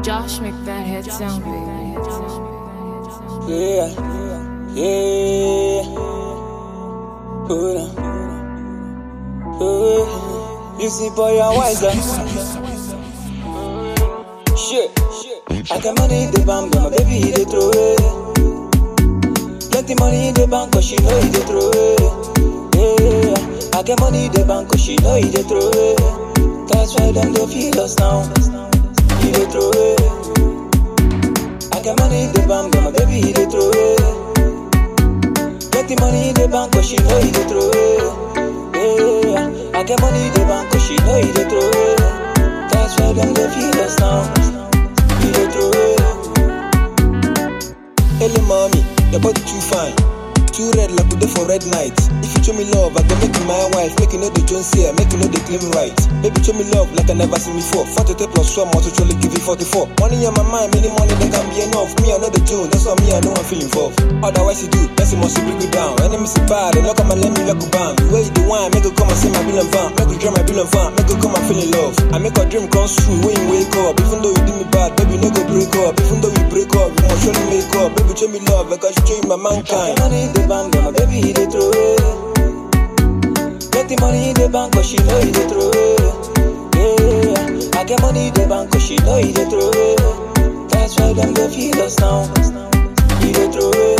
Josh make that head sound big. Yeah, yeah. Hold on. Oh, you see, boy, you're wiser. Shit, shit. I got money in the bank, but my baby, he dey throw it. Plenty money in the bank, cause she know he dey throw it. Yeah, I got money in the bank, cause she know he dey throw it. That's why them they feel us now. He dey throw it. I got money in the bank, but my baby he dey throw it. Plenty money in the bank, cause she know he dey throw it. Yeah, I got money in the bank, cause she know he dey throw it. That's why them they feel us now. He dey throw it. Hello, mommy, your body too fine. Too red like we dey for red night. If you show me love, I go make you my wife. Make you know the Jones here, make you know the claim right. Baby, show me love like I never seen before. 43 plus 1, must truly give you 44. Money on my mind, many money that can be enough. Me, I know the tune, that's why me, I know I'm feeling involved. Otherwise, you do, that's it must bring you down. Enemies see bad, they knock on my let me lock you bam. The way you do wine, make you come and see my bill and van. Make you draw my bill and van, make you come and feel in love. I make our dream come true when you wake up. Even though you do me bad, baby, no go break up. Even though we break up, you must surely make up. Baby, show me love, because you show you my I mankind. got money in the bank, but my baby he dey throw it. Plenty money in the bank, cause she know he dey throw it. Yeah, I got money in the bank, cause she know he dey throw it. That's why them they feel us now. He dey throw it.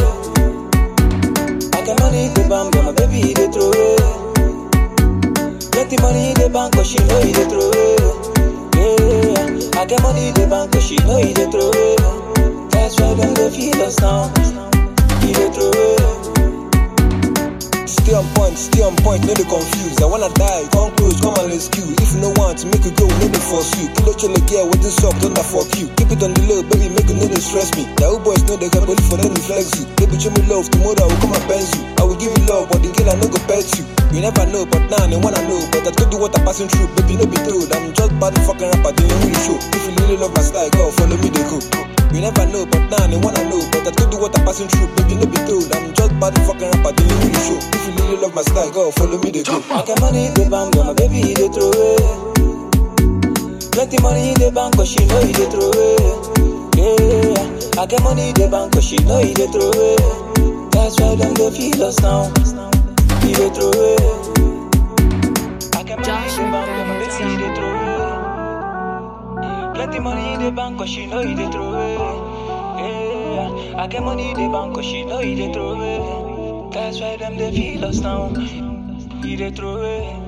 I got money in the bank, but my baby he dey throw it. Plenty money in the bank, cause she know he dey throw it. Yeah, I got money in the bank, cause she know he dey throw it. That's why them they feel us now. He dey throw it. Stay on point, stay on point, no dey confused. I wanna die, come close, come and rescue. If you no want to make you go, no dey force you. Kill each other, get what this up, don't that fuck you. Keep it on the low, baby, make you no dey stress me. Yahoo boys know they got body for them to flex you. Baby, show me love, tomorrow I will come and bend you. I will give you love, but the girl I no go pet you. You never know, but now they wanna know. But I told you what I'm passing through, baby, no be told. I'm just bad fucking rapper, they don't really show. If you really love my style, girl, follow me, they go. You never know, but now they wanna know. But I told you what I'm passing through, baby, no be told. I'm just bad fucking rapper, they don't really show. If you really love my style, girl, follow me, they go. I got money in the bank, but my baby he dey throw it. Plenty money in the bank, cause she know he dey throw it. Yeah, I got money in the bank, cause she know he dey throw it. That's why them they feel us now. He dey throw it. I got money Josh in the bank, make but my that baby head he dey sound throw it. Plenty money in the bank, cause she know he dey throw it. Yeah, I got money in the bank, cause she know he dey throw it. That's why them they feel us now. He dey throw it.